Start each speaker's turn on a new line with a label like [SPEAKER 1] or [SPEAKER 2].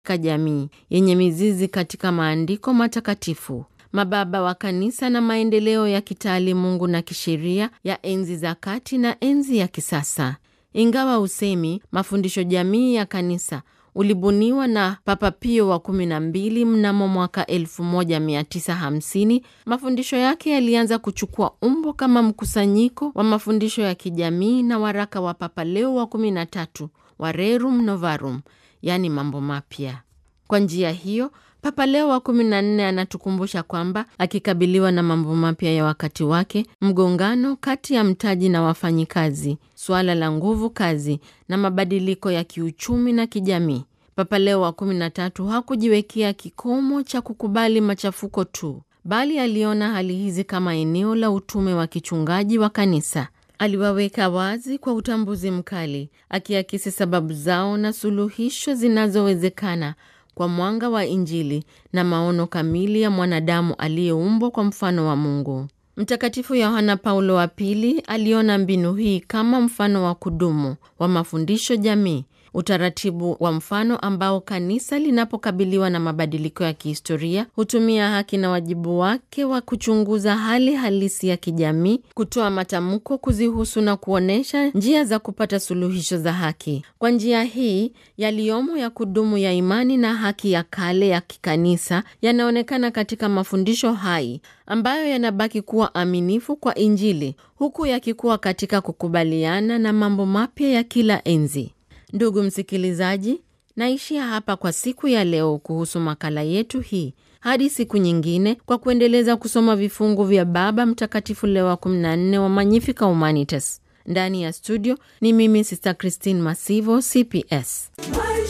[SPEAKER 1] jamii yenye mizizi katika maandiko matakatifu. Mababa wa kanisa na maendeleo ya kitaalimungu na kisheria ya enzi za kati na enzi ya kisasa. Ingawa usemi mafundisho jamii ya kanisa ulibuniwa na Papa Pio wa 12 mnamo mwaka 1950, mafundisho yake yalianza kuchukua umbo kama mkusanyiko wa mafundisho ya kijamii na waraka wa Papa Leo wa 13 wa Rerum Novarum, yaani mambo mapya. Kwa njia hiyo Papa Leo wa 14 anatukumbusha kwamba akikabiliwa na mambo mapya ya wakati wake, mgongano kati ya mtaji na wafanyikazi, suala la nguvu kazi na mabadiliko ya kiuchumi na kijamii, Papa Leo wa 13 hakujiwekea kikomo cha kukubali machafuko tu, bali aliona hali hizi kama eneo la utume wa kichungaji wa kanisa. Aliwaweka wazi kwa utambuzi mkali, akiakisi sababu zao na suluhisho zinazowezekana kwa mwanga wa Injili na maono kamili ya mwanadamu aliyeumbwa kwa mfano wa Mungu. Mtakatifu Yohana Paulo wa Pili aliona mbinu hii kama mfano wa kudumu wa mafundisho jamii, utaratibu wa mfano ambao kanisa linapokabiliwa na mabadiliko ya kihistoria hutumia haki na wajibu wake wa kuchunguza hali halisi ya kijamii, kutoa matamko kuzihusu na kuonyesha njia za kupata suluhisho za haki. Kwa njia hii, yaliyomo ya kudumu ya imani na haki ya kale ya kikanisa yanaonekana katika mafundisho hai ambayo yanabaki kuwa aminifu kwa Injili huku yakikuwa katika kukubaliana na mambo mapya ya kila enzi. Ndugu msikilizaji, naishia hapa kwa siku ya leo kuhusu makala yetu hii. Hadi siku nyingine, kwa kuendeleza kusoma vifungu vya Baba Mtakatifu Leo wa 14 wa Magnificat Humanitas. Ndani ya studio ni mimi Sister Christine Masivo, CPS.